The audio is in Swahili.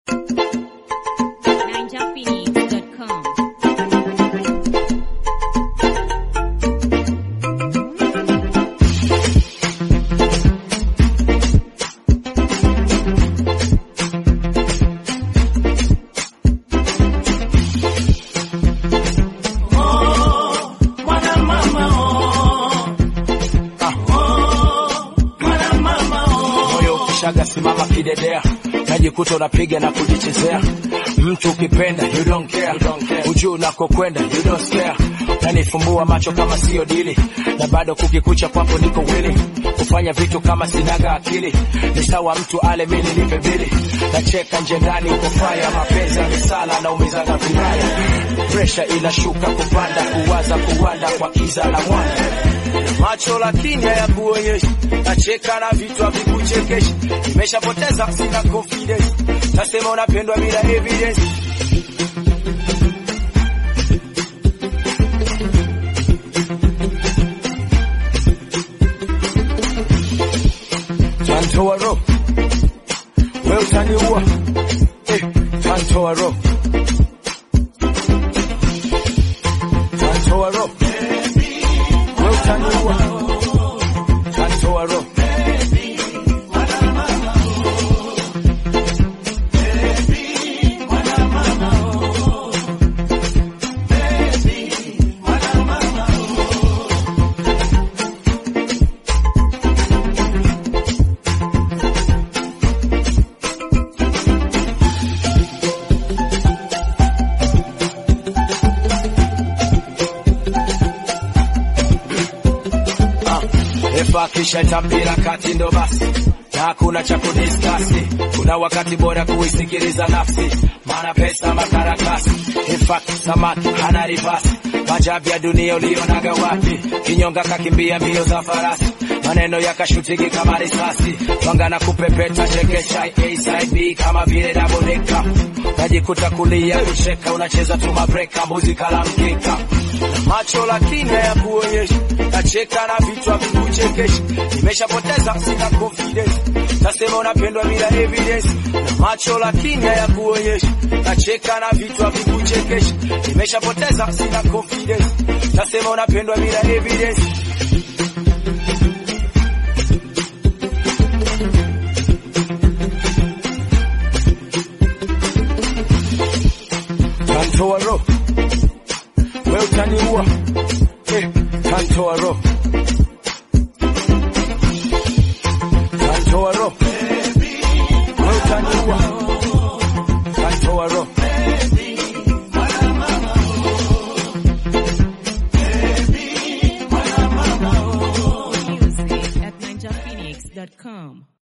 ninjaphoenix.com. moyo ukishaga simama kidedea najikuta unapiga na kujichezea mtu ukipenda you don't care, ujuu unakokwenda you don't care nanifumbua macho kama sio dili na bado kukikucha kwapo niko wili kufanya vitu kama sinaga akili ni sawa mtu ale mili nipe bili nacheka nje ndani uko faya mapenzi ya misala na umizaga vibaya presha inashuka kupanda kuwaza kuwanda kwa kiza na mwanga macho lakini hayakuonyeshi, nacheka na vitu havikuchekeshi, nimeshapoteza sina confidence, nasema unapendwa bila evidence. Tantoa roho wewe utaniua, eh, tantoa roho tantoa roho wewe utaniua, tantoa roho Efa kisha tambira kati ndo basi na hakuna cha kudiskasi. Kuna wakati bora kuisikiliza nafsi, maana pesa makaratasi. Efa samaki hana rivasi, majabu ya dunia ulionaga wapi? Kinyonga kakimbia mbio za farasi, maneno yakashutiki kama risasi, twanga na kupepeta chekesha A side B kama vile double decker. Najikuta kulia kucheka, unacheza tu mabreka, mbuzi kala mkeka macho lakini hayakuonyeshi, nacheka na vitu havikuchekeshi, nimeshapoteza sina confidence, nasema unapendwa bila evidence. Na macho lakini hayakuonyeshi, nacheka na vitu havikuchekeshi, nimeshapoteza sina confidence, nasema unapendwa bila evidence. Tantoa roho wewe utaniua, eh, tantoa roho tantoa roho wewe utaniua, tantoa roho Music at ninjaphoenix.com.